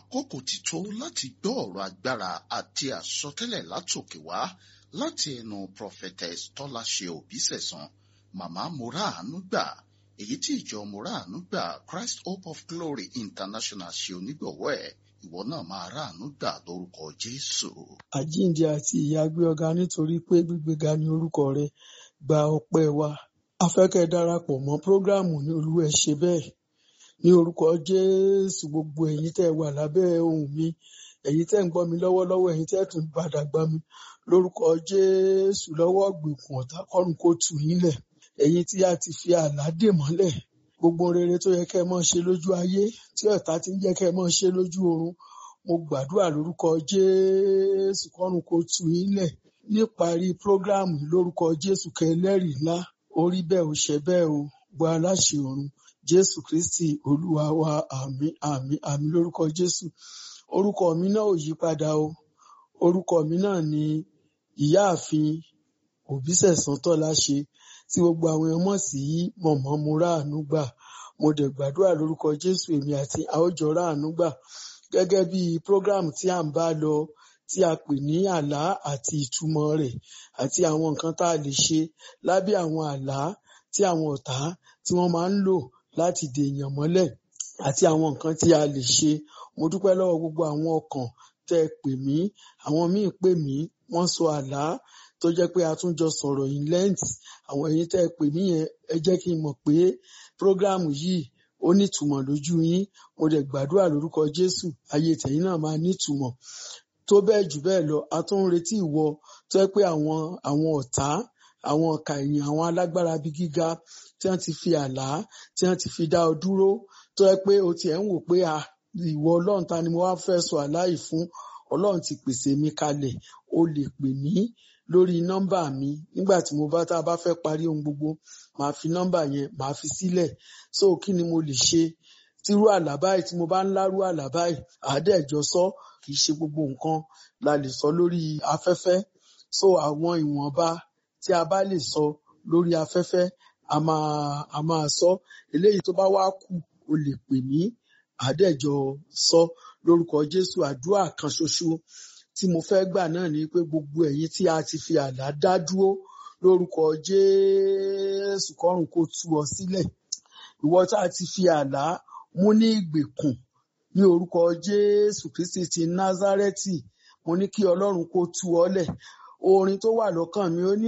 àkókò ti tó láti gbọ́ ọ̀rọ̀ agbára àti àsọtẹ́lẹ̀ látòkè wá láti ẹnu prophetess tọ́láṣe òbísẹ̀sán màmá moraanu gbà èyí tí ìjọ moraanu gbà christ hope of glory international ṣe onígbọ̀wọ́ ẹ̀ ìwọ náà máa ráàánú gbà lórúkọ jésù. àjíǹde àti ìyá gbé ọ̀gá nítorí pé gbígbéga ní orúkọ rẹ gba ọpẹ́ wa afẹ́kẹ́ darapọ̀ mọ́ prógráàmù ní olúwa ẹ ṣe bẹ́ẹ̀ ní orúkọ jésù gbogbo ẹ̀yin tẹ́ wà lábẹ́ ohùn mi ẹ̀yin tẹ́ ń gbọ́ mi lọ́wọ́lọ́wọ́ ẹ̀yin tẹ́ tún padà gbọ́ mi lórúkọ jésù lọ́wọ́ gbèkùn ọ̀tá kọ́run kó tù yín lẹ̀ ẹ̀yin tí a ti fi àlá dè mọ́lẹ̀ gbogbo rere tó yẹ kẹ́ ẹ máa ṣe lójú ayé tí ọ̀tá ti ń jẹ́ kẹ́ ẹ máa ṣe lójú oorun mo gbàdúrà lórúkọ jésù kọ́run kó tù yín lẹ̀ níparí prógráàmù lórúkọ jésù kẹlẹ́rìí ńlá orí bẹ́ẹ̀ ò ṣe bẹ́ẹ̀ o gbọ́ aláṣẹ ọ̀run jésù kristi olúwa wa àmín àmín àmín lórúkọ jésù orúkọ mi náà ò yí padà o orúkọ mi náà ni ìyáàfin òbísẹ̀sán tọ́láṣe tí gbogbo àwọn èèyàn mọ̀ sí mọ̀mọ́ mo ráàánú gbà mo dẹ̀ gbàdúrà lórúkọ jésù èmi àti àwòjọ ráàánú gbà gẹ́gẹ́ bí program tí à ń bá lọ tí a pè ní àlá àti ìtumọ̀ rẹ̀ àti àwọn nǹkan tá a lè ṣe lábẹ́ àwọn àlá tí àwọn ọ̀tá tí wọ́n máa ń lò láti dèèyàn mọ́lẹ̀ àti àwọn nǹkan tí a lè ṣe mo dúpẹ́ lọ́wọ́ gbogbo àwọn ọkàn tẹ́ ẹ pè mí àwọn míì pè mí wọ́n sọ àlá tó jẹ́ pé a tún jọ sọ̀rọ̀ in length àwọn ẹ̀yin tẹ́ ẹ pè mí yẹn ẹ jẹ́ kí n mọ̀ pé program yìí ó nítumọ̀ lójú yín mo dẹ̀ gbàdúrà lórúkọ Jésù ayé tẹ̀yin náà máa nítumọ̀ tó bẹ́ẹ̀ jù bẹ́ẹ̀ lọ a tún ń retí ìwọ tó jẹ́ pé àwọn àwọn ọ̀tá àwọn ọ̀kà ẹ̀yìn àwọn alágbára bíi gíga tí wọ́n ti fi àlá tí wọ́n ti fi dá ọ dúró tó jẹ́ pé o tiẹ̀ ń wò pé à ìwọ Ọlọ́run ta ni mo wá fẹ́ sọ àlá yìí fún Ọlọ́run ti pèsè mi kalẹ̀ o lè pè mí lórí nọ́mbà mi nígbà tí mo bá tá a bá fẹ́ parí ohun gbogbo màá fi nọ́mbà yẹn màá fi sílẹ̀ so kí ni mo lè ṣe tírú àlá báyìí tí mo bá ń lárú àlá báyìí àádẹ́jọ sọ kì í ṣe gbogbo nǹkan la lè sọ lórí afẹ́fẹ́ so àwọn ìwọ̀nba tí a bá lè sọ lórí afẹ́fẹ́ a máa a máa sọ eléyìí tó bá wá kù o lè pè mí àádẹ́jọ sọ lórúkọ Jésù àdúrà kan ṣoṣo tí mo fẹ́ gbà náà ni pé gbogbo ẹ̀yin tí a ti fi àlá dá dúró lórúkọ Jésù kọ́run kó tú ọ sílẹ̀ ìwọ tá a ti fi àlá mú ní ìgbèkùn ní orúkọ Jésù Kristi ti Násárẹ́tì mo ní kí Ọlọ́run kó tú ọ lẹ̀ orin tó wà lọ́kàn mi ó ní